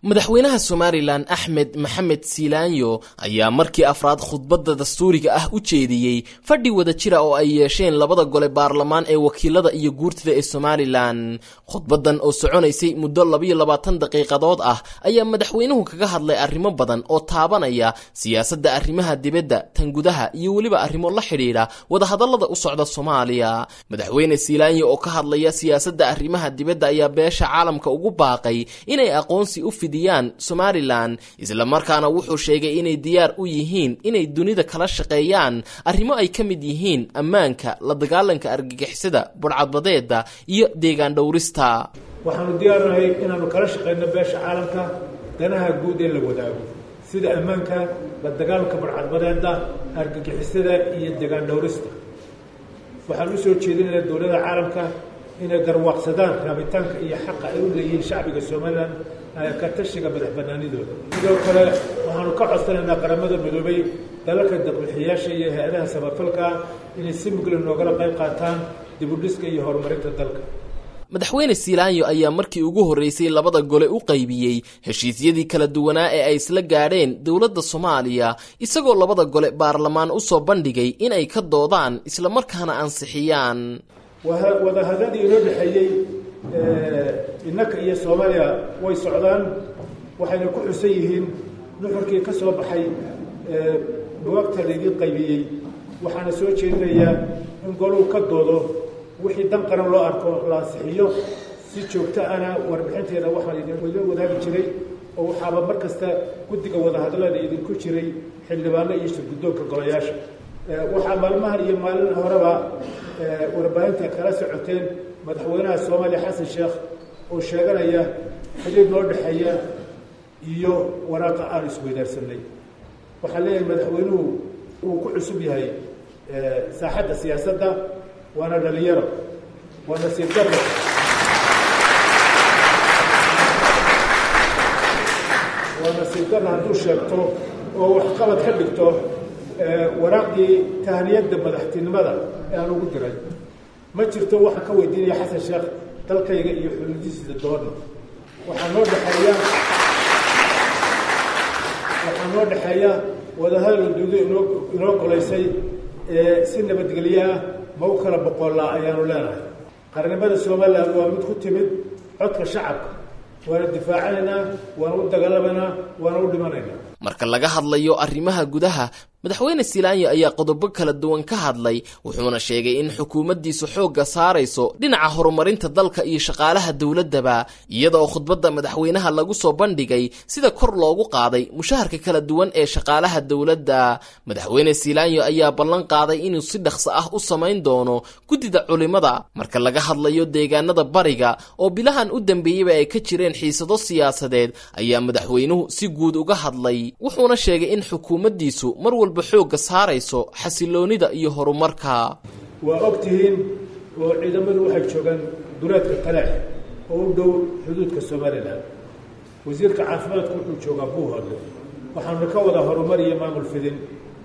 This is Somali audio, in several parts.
madaxweynaha somalilan axmed maxamed siilaanyo ayaa markii afraad khudbadda dastuuriga ah u jeediyey fadhi wada jira oo ay yeesheen labada gole baarlamaan ee wakiilada iyo guurtida ee somalilan khudbaddan oo soconaysay muddo labayo labaatan daqiiqadood ah ayaa madaxweynuhu kaga hadlay arrimo badan oo taabanaya siyaasadda arrimaha dibadda tan gudaha iyo weliba arrimo la xidhiidha wadahadallada u socda soomaaliya madaxweyne siilaanyo oo ka hadlaya siyaasadda arrimaha dibadda ayaa beesha caalamka ugu baaqay inay aqoonsi u fidiyaan somalilan islamarkaana wuxuu sheegay inay diyaar u yihiin inay dunida kala shaqeeyaan arrimo ay ka mid yihiin ammaanka la dagaalanka argagixisada budhcadbadeeda iyo deegaan dhowrista waxaanu diyaarnahay inaanu kala shaqayno beesha caalamka danaha guud ee la wadaago sida ammaanka la dagaalanka budhcadbadeeda argagixisada iyo deegaan dhowrista waxaan u soo jeedinaynaa dowladda caalamka inay garwaaqsadaan raabitaanka iyo xaqa ay u leeyihiin shacbiga somalilan ka tashiga madax banaanidooda sidoo kale waxaanu ka codsanaynaa qaramada midoobay dalalka daqbixiyaasha iyo hay-adaha samafalka inay si mugla noogala qayb qaataan dibudhiska iyo horumarinta dalka madaxweyne siilaanyo ayaa markii ugu horreysay labada gole u qaybiyey heshiisyadii kala duwanaa ee ay isla gaadheen dowladda soomaaliya isagoo labada gole baarlamaan u soo bandhigay inay ka doodaan islamarkaana ansixiyaan wadahadadii inoo dhexeeyey innaka iyo soomaaliya way socdaan waxayna ku xusan yihiin nuxurkii ka soo baxay bugaagta laydin qaybiyey waxaana soo jeedinayaa in goluu ka doodo wixii dan qaran loo arko la ansixiyo si joogto ana warbixinteeda waxaan idinla wadaagi jiray oo waxaaba mar kasta guddiga wadahadallada idinku jiray xildhibaano iyo shirguddoonka golayaasha waxaa maalmahan iyo maalin horeba warbaahinta kala socoteen madaxweynaha soomaaliya xasan sheekh oo sheeganaya xidhiir noo dhexeeya iyo waraaqa aan isweydaarsanay waxaan leeyahay madaxweynuhu uu ku cusub yahay saaxadda siyaasadda waana dhalinyaro waa nasiib darro waa nasiib darro hadduu sheegto oo waxqabad ka dhigto waraaqdii tahniyadda madaxtinimada ee aan ugu diray ma jirto waxaan ka weydiinaya xasan sheekh dalkayga iyo xuduudihiisa doona waxaa noo dhexeeya waxaa noo dhexeeya wadahadal uduudo inoo inoo golaysay si nabadgelyo ah ma u kala boqollaa ayaanu leenahay qarnimada somalilan waa mid ku timid codka shacabka waana difaacanaynaa waana u dagaalamaynaa waana u dhimanaynaa marka laga hadlayo arrimaha gudaha madaxweyne siilaanyo ayaa qodobo kala duwan ka hadlay wuxuuna sheegay in xukuumaddiisu xoogga saarayso dhinaca horumarinta dalka iyo shaqaalaha dowladdaba iyada oo khudbadda madaxweynaha lagu soo bandhigay sida kor loogu qaaday mushaharka kala duwan ee shaqaalaha dowladda madaxweyne siilaanyo ayaa ballan qaaday inuu si dhaqso ah u samayn doono guddida culimada marka laga hadlayo deegaanada bariga oo bilahan u dambeeyeyba ay ka jireen xiisado siyaasadeed ayaa madaxweynuhu si guud uga hadlay wuxuuna sheegay in xukuumaddiisu mar walba xoogga saarayso xasiloonida iyo horumarka waa og tihiin oo ciidamadu waxay joogaan duleedka taleex oo u dhow xuduudka somalilan wasiirka caafimaadku wuxuu joogaa buuhoodle waxaanu ka wada horumar iyo maamul fidin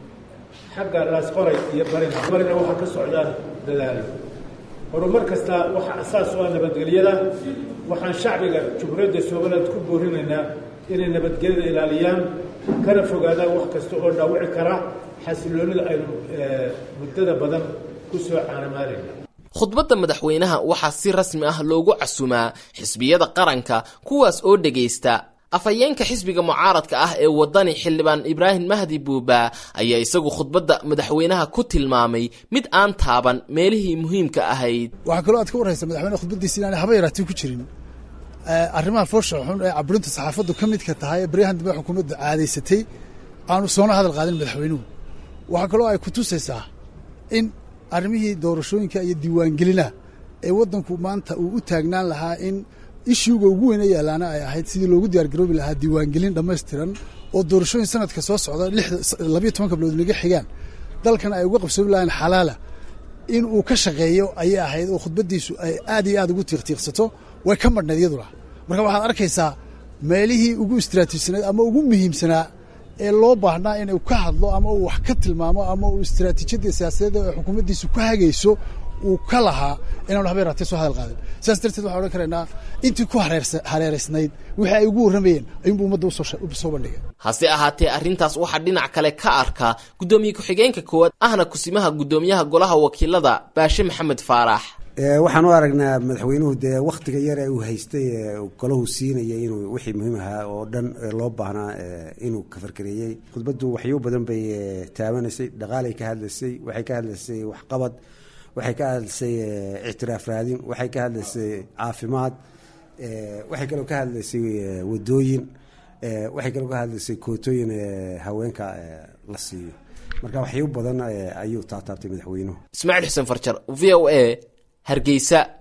xagga laasqoray iyo barina barina waxaa ka socdaa dadaalo horumar kasta waxaa asaas u ah nabadgelyada waxaan shacbiga jumhuuriyadda somaliland ku boorinaynaa inay nabadgelyada ilaaliyaan kana fogaadaan wax kasta oo dhaawici kara xasiloonida aynu muddada badan ku soo caanamaalayna khudbadda madaxweynaha waxaa si rasmi ah loogu casumaa xisbiyada qaranka kuwaas oo dhegaysta afhayeenka xisbiga mucaaradka ah ee waddani xildhibaan ibraahim mahdi buuba ayaa isagu khudbadda madaxweynaha ku tilmaamay mid aan taaban meelihii muhiimka ahayd waxaa kaloo aad ka warraysa madaxweyne khudbaddiisa inaanay haba yaraatii ku jirin arrimaha foosha xun ee caburinta saxaafaddu ka midka tahay ee baryahan dambe xukuumaddu caadaysatay aanu soona hadal qaadin madaxweynuhu waxaa kaloo ay ku tusaysaa in arrimihii doorashooyinka iyo diiwaangelinaha ee waddanku maanta uu u taagnaan lahaa in ishuuga ugu weyna yaalaana ay ahayd sidii loogu diyaargaroobi lahaa diiwaangelin dhammaystiran oo doorashooyin sanadka soo socda labayo toban kablood naga xigaan dalkan ay uga qabsoobi lahayn xalaala in uu ka shaqeeyo ayay ahayd oo khudbaddiisu ay aad iyo aad ugu tiiqtiiqsato way ka madhnayd iyaduna marka waxaad arkaysaa meelihii ugu istraatiijsanayd ama ugu muhiimsanaa ee loo baahnaa inuu ka hadlo ama uu wax ka tilmaamo ama uu istraatiijiyadda siyaasadeed ee xukuumaddiisu ku hagayso uu ka lahaa inaanu haba yaraatee soo hadal qaadin sidaas darteed waxaan odhan karaynaa intii ku hareeraysnayd wixii ay ugu warramayeen ayuunbu ummadda usoo bandhigay hase ahaatee arrintaas waxaa dhinac kale ka arka guddoomiye ku-xigeenka koowaad ahna kusimaha guddoomiyaha golaha wakiilada baashe maxamed faarax waxaan u aragnaa madaxweynuhu dee wakhtiga yare uu haystay golahu siinaya inuu wixii muhiim ahaa oo dhan loo baahnaa inuu ka farkareeyey khudbaddu waxyo badan bay taabanaysay dhaqaalay ka hadlaysay waxay ka hadlaysay waxqabad waxay ka hadlaysay ictiraaf raadin waxay ka hadlaysay caafimaad waxay kaloo ka hadlaysay wadooyin waxay kaloo ka hadlaysay kootooyin haweenka la siiyo marka waxyo badan ayuu taataabtay madaxweynuhu ismaaciil xuseen farjar v o a hargeysa